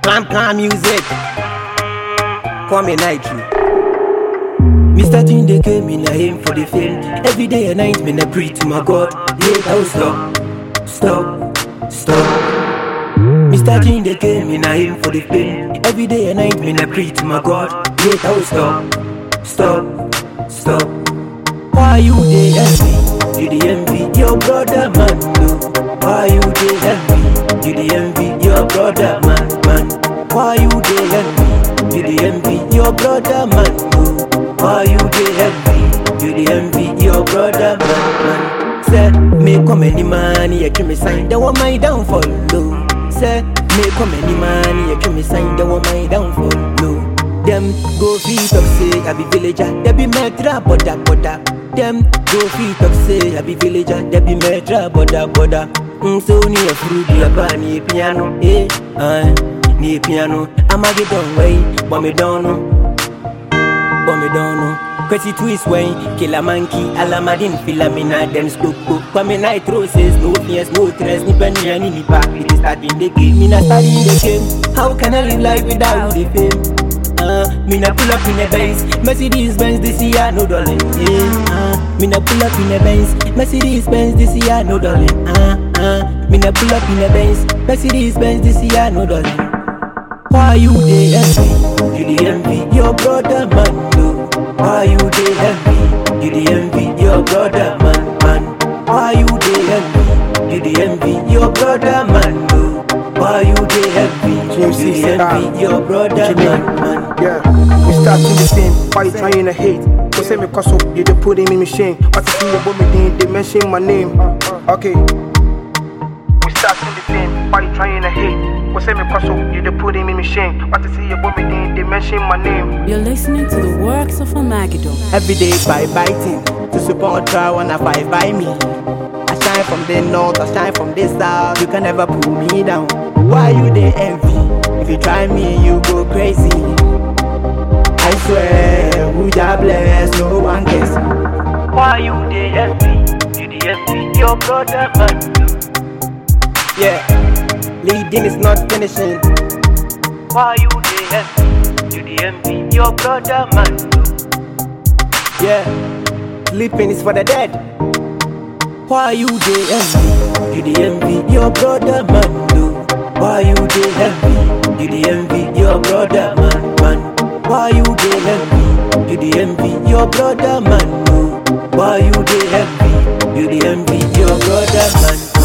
Clam clam music. Call me Nitro. Mr. Tunde came in a aim for the fame. Every day and night, me I pray to my God. Yeah, oh stop, stop, stop. Mr. Tunde came in a aim for the fame. Every day and night, me I pray to my God. Yeah, oh stop, stop, stop. Why you dey envy? You dey envy your brother man, no. Why you dey envy? You dey envy your brother man, man. Why you dey envy? You dey envy your brother man, no. Why you dey envy? You dey envy your brother man, man. Say me come any money, you give me sign. That want my downfall, no. Say me come any money, you give me sign. That want my downfall, no. Them go feet up say I be villager, they be metra boda boda. Them go feet up say I be villager, they be metra boda boda. Mm, so ni a fruity a pa ni piano, eh, ah, ni piano. I'ma get done way, but me don't know, but me don't know. Crazy twist way, kill a monkey, alamadin, filamina, them spook book. Kwame nitro says no fears, no stress, ni penny and ni pack. It is starting the game, me not starting the game. How can I live life without the fame? Uh, me na pull up in a Benz, Mercedes Benz this year no darling. Yeah, uh, me na pull up in a Benz, Mercedes Benz this year no darling. Uh, uh, me na pull up in a Benz, Mercedes Benz this year no darling. Why you dey envy? You dey envy your brother man, no. Why you dey envy? You dey envy your brother man, man. Why you dey envy? You dey envy your brother man, no. Why you dey envy? James You C. dey Saka. envy your brother What you mean? man, man. Yeah, we start to the same. Why you trying to hate? Go say me cause up, you dey put him in machine. What to see about me then they mention my name. Okay. We start to the same. Why you trying to hate? Go say me cause up, you dey put him in machine. What to see about me then they mention my name. You're listening to the works of Amagido. Every day by biting to support try wanna fight by me. I shine from the north, I shine from the south. You can never pull me down. Why you they envy? If you try me, you go crazy. I swear, who ya bless, no one cares. Why you they envy? You they envy your brother man. Yeah, leading is not finishing. Why you they envy? You they envy your brother man. Yeah, sleeping is for the dead. Why you dey envy? You dey envy your brother man, no. Why you dey envy? You dey envy your brother man, man. Why you dey envy? You dey envy your brother man, no. Why you dey envy? You dey envy your brother man.